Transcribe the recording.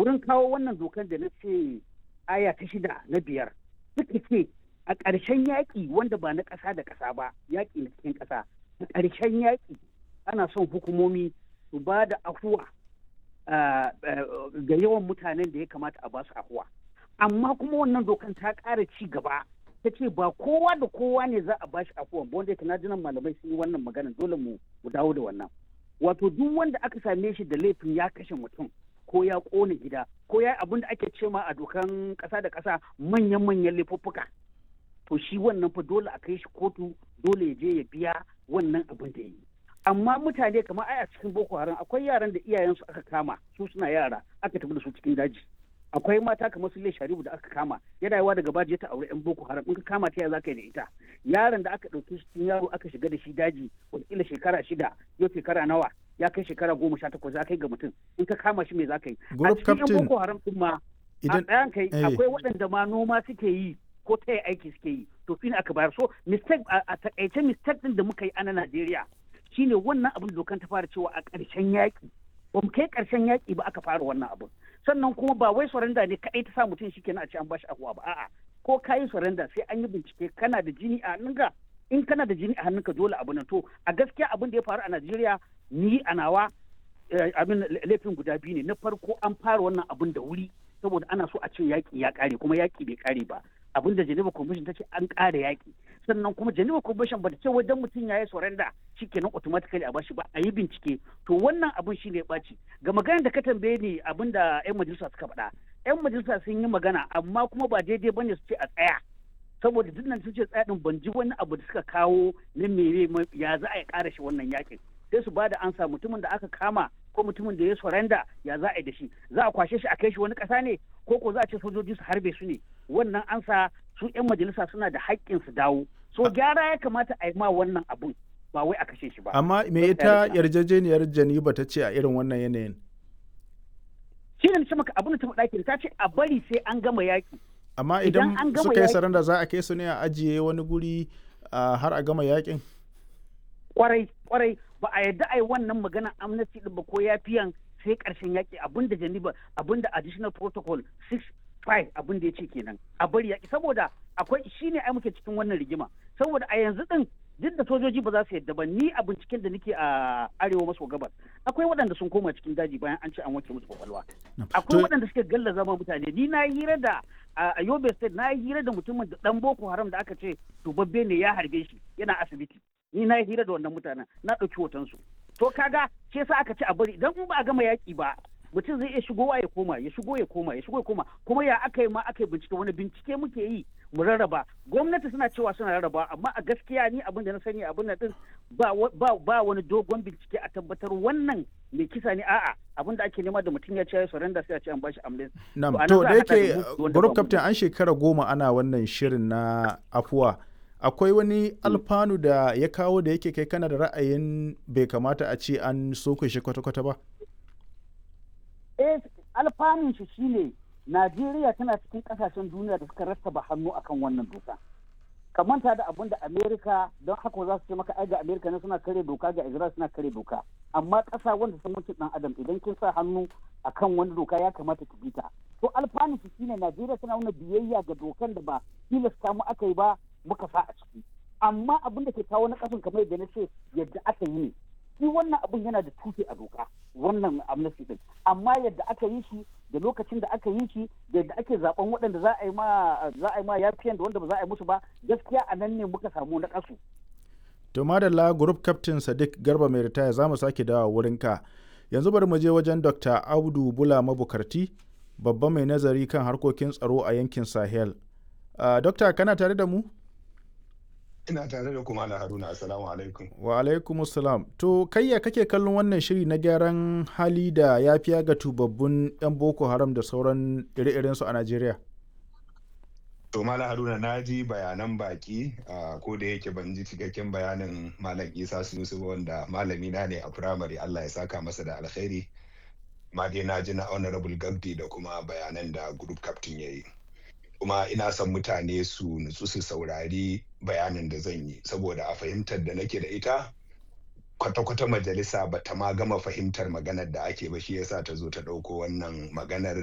wurin kawo wannan dokan da na ce aya ta shida na biyar suka ce a ƙarshen yaƙi wanda ba na ƙasa da ƙasa ba yaƙi na cikin ƙasa a ƙarshen yaƙi ana son hukumomi su ba da afuwa ga yawan mutanen da ya kamata a ba su afuwa amma kuma wannan dokan ta ƙara ci gaba ta ce ba kowa da kowa ne za a ba shi afuwa ba wanda na jinan malamai sun yi wannan magana dole mu dawo da wannan wato duk wanda aka same shi da laifin ya kashe mutum ko ya ƙone gida ko ya abin da ake cema a dokan ƙasa da ƙasa manyan-manyan laifuffuka to shi wannan fa dole a kai shi kotu dole ya je ya biya wannan abin da ya yi amma mutane kamar ai a cikin boko haram akwai yaran da iyayensu aka kama su suna yara aka tafi da su cikin daji akwai mata kamar su sharibu da aka kama yana yawa daga baji ta aure yan boko haram in ka kama ta ya za ka yi da ita yaron da aka ɗauki shi cikin yaro aka shiga da shi daji wataƙila shekara shida yau shekara nawa ya kai shekara goma sha takwas za kai ga mutum in ka kama shi me za ka yi a cikin yan boko haram din ma a ɗayan kai akwai waɗanda ma noma suke yi ko ta aiki suke yi to shi ne aka bayar so mistake a takaice mistake din da muka yi a na Najeriya shine wannan abin dokan ta fara cewa a ƙarshen yaƙi ba mu kai ƙarshen yaƙi ba aka fara wannan abin sannan kuma ba wai surrender ne kaɗai ta sa mutum shi kenan a ce an bashi afuwa ba a'a ko ka yi surrender sai an yi bincike kana da jini a hannunka in kana da jini a hannunka dole abu nan to a gaskiya abin da ya faru a Najeriya ni a nawa abin laifin guda biyu ne na farko an fara wannan abin da wuri saboda ana so a ce yaƙi ya ƙare kuma yaƙi bai ƙare ba abin da Geneva Convention ta ce an ƙara yaƙi sannan kuma Geneva Convention ba ta ce wajen mutum ya yi surrender shikenan automatically a bashi ba a yi bincike to wannan abin shine ya ɓaci ga maganar da ka tambaye ni abin da 'yan majalisa suka faɗa 'yan majalisa sun yi magana amma kuma ba daidai bane su ce a tsaya saboda duk nan sun ce tsaya din ban ji wani abu da suka kawo na mere ya za a yi ƙara shi wannan yaƙin sai su ba da ansa mutumin da aka kama ko mutumin da ya surrender ya za a yi da shi za a kwashe shi a kai shi wani ƙasa ne ko ko za a ce sojoji su harbe su ne wannan ansa su 'yan majalisa suna da haƙƙin su dawo so gyara ya kamata a yi ma wannan abun ba wai a kashe shi ba amma me ita yarjejeniyar janiba ta ce a irin wannan yanayin shi ne ce maka abin da ta faɗa ta ce a bari sai an gama yaƙi amma idan suka yi saranda za a kai su ne a ajiye wani guri har a gama yaƙin kwarai kwarai ba a yadda a yi wannan magana amnesty din ba ko yafiyan sai karshen yaƙi abinda Geneva abinda additional protocol 6.5 abin da ya ce kenan a bari yaƙi saboda akwai shine ai muke cikin wannan rigima saboda a yanzu din duk da sojoji ba za su yadda ba ni a binciken da nake a arewa maso gabas akwai waɗanda sun koma cikin daji bayan an ce an wanke musu kwakwalwa akwai waɗanda suke galla zama mutane ni na hira da a yobe state na hira da mutumin da dan boko haram da aka ce tubabbe ne ya harbe shi yana asibiti ni na hira da wannan mutanen na ɗauki hotonsu to kaga ce sa aka ce a bari idan ba a gama yaƙi ba mutum zai iya shigowa ya koma ya shigo ya koma ya shigo ya koma kuma ya aka yi ma aka yi bincike wani bincike muke yi mu rarraba gwamnati suna cewa suna rarraba amma a gaskiya ni abin da na sani abin da din ba ba wani dogon bincike a tabbatar wannan mai kisa ne a'a abin da ake nema da mutum ya ce ya surrender sai a ce an bashi amnesty na'am to da yake group captain an shekara goma ana wannan shirin na afuwa akwai wani alfanu da ya kawo da yake kai kana da ra'ayin bai kamata a ce an soke shi kwata-kwata ba eh alfanun shi shine Najeriya tana cikin kasashen duniya da suka rattaba hannu akan wannan doka. Ka manta da abin da Amerika don haka za su ce maka ai ga Amerika ne suna kare doka ga Israel suna kare doka. Amma ƙasa wanda sun mutu dan Adam idan kin sa hannu akan wani doka ya kamata ki bita. To alfanun shi shine Najeriya tana nuna biyayya ga dokan da ba tilasta mu aka yi ba muka sa a ciki. Amma abin da ke kawo na ƙasan kamar yadda na ce yadda aka yi ne. shi wannan abun yana da tushe a doka wannan amnesty din amma yadda aka yi shi da lokacin da aka yi shi da yadda ake zaben waɗanda za a yi ma za a yi ma yafiyan da wanda ba za a yi musu ba gaskiya a nan ne muka samu na kasu to madalla group captain sadiq garba mai ritaya za mu sake dawa wurin ka yanzu bari mu je wajen dr audu bula mabukarti babban mai nazari kan harkokin tsaro a yankin sahel uh, dokta kana tare da mu Ina tare da kuma na Haruna, Assalamu alaikum. Wa alaikum assalam. To, kayya kake kallon wannan shiri na gyaran hali da ya fiya ga tubabbun 'yan Boko Haram da sauran ire su a Najeriya? To, Malam Haruna, na ji bayanan baki, ko da yake ban ji cikakken bayanin Malam Isa Sunusu wanda malami na ne a firamare Allah ya saka masa da alkhairi. Ma dai na ji na Honorable Gabdi da kuma bayanan da Group Captain ya yi. kuma ina son mutane su nutsu su saurari bayanin da zan yi saboda a fahimtar da nake da ita kwata-kwata majalisa ba ta ma gama fahimtar maganar da ake ba shi yasa ta zo ta ɗauko wannan maganar